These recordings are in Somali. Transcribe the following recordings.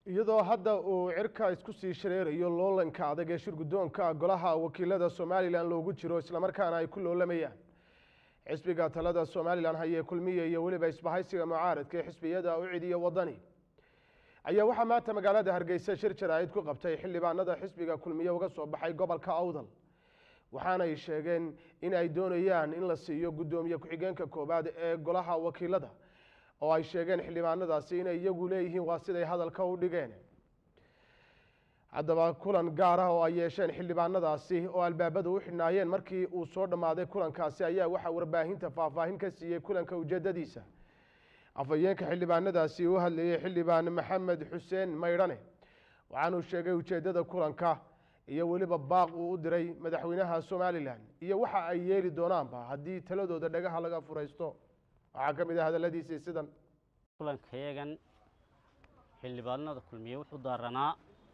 iyadoo hadda uu cirka isku sii shareerayo loolanka adag ee shir guddoonka golaha wakiilada somalilan loogu jiro islamarkaana ay ku loolamayaan xisbiga talada somalilan hayee kulmiye iyo weliba isbahaysiga mucaaradka ee xisbiyada u cidiya wadani ayaa waxaa maanta magaalada hargeysa shir jaraa'id ku qabtay xildhibaanada xisbiga kulmiye uga soo baxay gobolka awdal waxaanay sheegeen in ay doonayaan in la siiyo guddoomiye ku-xigeenka koowaad ee golaha wakiilada oo ay sheegeen xildhibaanadaasi inay iyagu leeyihiin waa siday hadalka u dhigeen haddaba kulan gaar ah oo ay yeesheen xildhibaanadaasi oo albaabada u xidhnaayeen markii uu soo dhammaaday kulankaasi ayaa waxaa warbaahinta faahfaahin ka siiyey kulanka ujeedadiisa afhayeenka xildhibaanadaasi u hadlayey xildhibaan maxamed xuseen maydhane waxaanuu sheegay ujeeddada kulanka iyo weliba baaq uu u diray madaxweynaha somalilan iyo waxa ay yeeli doonaanba haddii taladooda dhagaha laga furaysto waxaa ka mid ah hadaladiisii sidan kulankayagan xildhibaanada kulmiye wuxuu daaranaa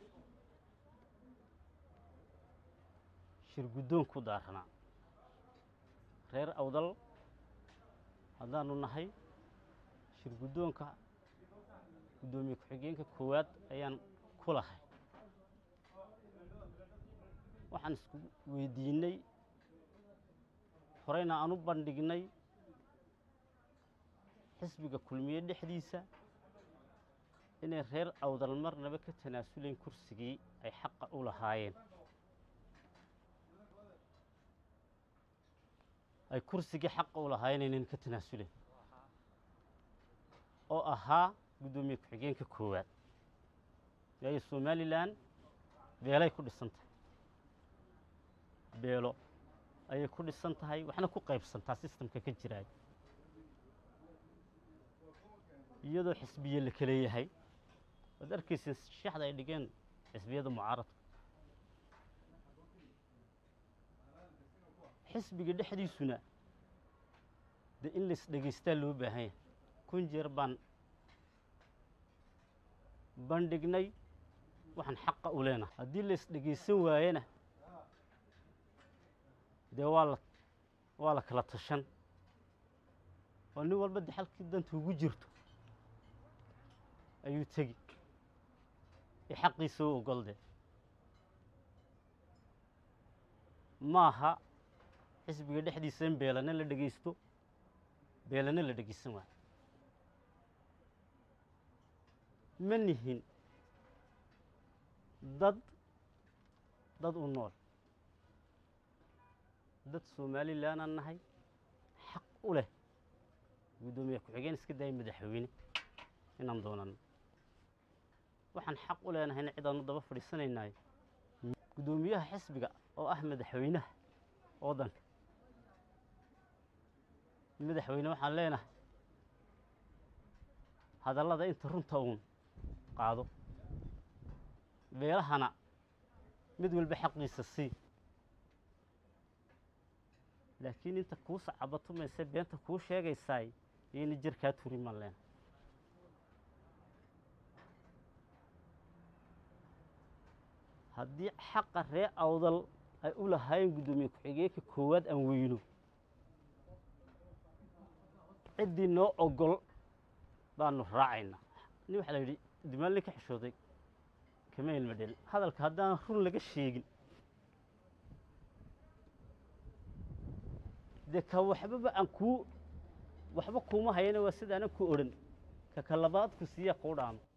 shir guddoon ku daaranaa reer awdal haddaanu nahay shir guddoonka guddoomiye ku-xigeenka koowaad ayaan ku lahay waxaan isku weydiinay horeyna aan u bandhignay xisbiga kulmiye dhexdiisa inay reer awdal marnaba ka tanaasuleen kursigii ay xaqa u lahaayeen ay kursigii xaqa u lahaayeen inayna ka tanaasuleen oo ahaa guddoomiye ku-xigeenka koowaad waayo somalilan beelay ku dhisan tahay beelo ayay ku dhisan tahay waxna ku qaybsantaa sistamka ka jiraay iyadoo xisbiye la kale yahay waad arkaysa shaxda ay dhigeen xisbiyada mucaaradka xisbiga dhexdiisuna dee in lais dhegaystaa loo baahan yahay kun jeer baan bandhignay waxaan xaqa u leenahay haddii lais dhegaysan waayena dee waa la waa la kala tashan oo nin walba de xalkii danta ugu jirto ayuu tegi ee xaqiisa u ogol de maaha xisbiga dhexdiisa in beelana la dhegaysto beelana la dhegaysan waayo ma nihin dad dad u nool dad somalilanaan nahay xaq u leh guddoomiye ku-xigeen iska daaya madaxweyne inaan doonano waxaan xaq u leenahayna cid aanu daba fadhiisanaynaay guddoomiyaha xisbiga oo ah madaxweynaha waddanka madaxweyne waxaan leenahay hadallada inta runta uun qaado beelahana mid walba xaqiisa sii laakiin inta kuu sacabatumaysa beenta kuu sheegaysaay iyayna jirkaa turi maan leenahay haddii xaqa ree awdal ay u lahaayeen guddoomiye ku-xigeenka koowaad aan weyno ciddii noo ogol baanu raacaynaa nin waxaa la yidhi dimaal nin ka xishooday kama ilma dhelin hadalka haddaan run laga sheegin dee ka waxbaba aan kuu waxba kuuma hayana waa sidaanan ku odhan ka ka labaad ku siiya kuu dhaamo